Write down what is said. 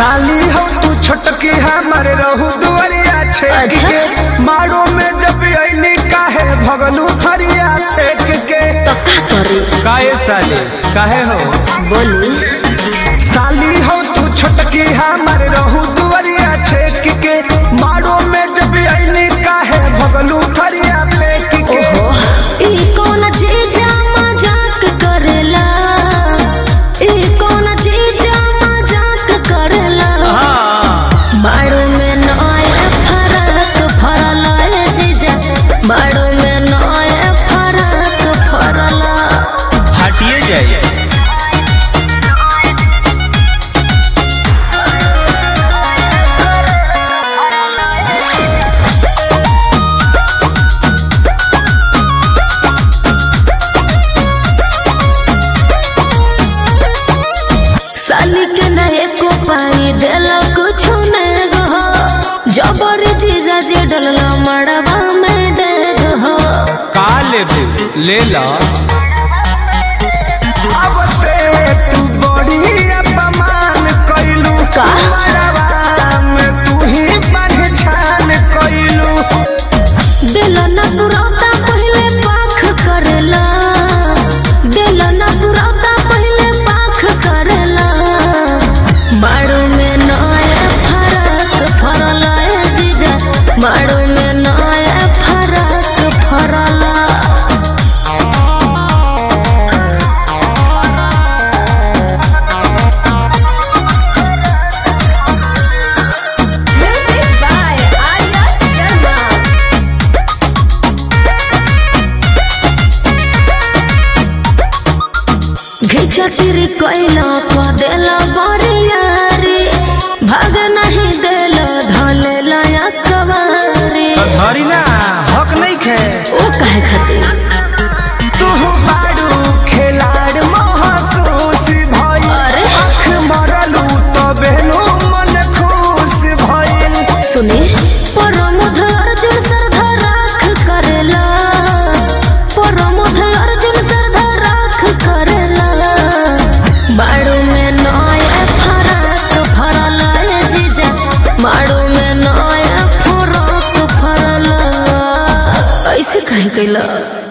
साली हो तू छोटकी हमारे रहू दुआरिया छेक अच्छा। के मारो में जब अइली काहे भगलू फरिया फेंक के तो का करी काहे साले काहे हो बोली साली हो तू छोटकी हमारे रहू दुआरिया छेक के मारो में जब अइली काहे भगलू फरिया फेंक के ओहो ई कौन चीजा मजाक करेला ई कौन चीजा मजाक करेला मारो में नया फरक फरला ए जीजा मारो में नया फरक फरला हटिए जाइए साली के नए को पाई देला कुछ ने गो जबर जीजा जे डलला मड़वा में डेग हो का लेबे ले ला अब से तू बड़ी अपमान कइलू का? मरवा में तू ही पहचान कइलू दिल न पुरौता पहले पाख करेला दिल न पुरौता पहले पाख करेला मारो में नया फरक फरला ए जीजा मारो में नया फरक फरला Music by Arya Sharma. घिचा चिरी कोइला पा देला बरियारी भाग नहीं देला धले लाया कवारी तो धरी ना हक नहीं खे ओ काहे खातिर तू बारू खिलाड़ महसूस भइल अरे। आँख मरलू तो बेनू मन खुश भइल सुनी परमुध अर्जुन सरधा राख करेला परमुध अर्जुन सरधा राख करेला बाड़ू में नया फरक फरला ए जीजा बाड़ू में नया फरक फरला ऐसे काहे कैला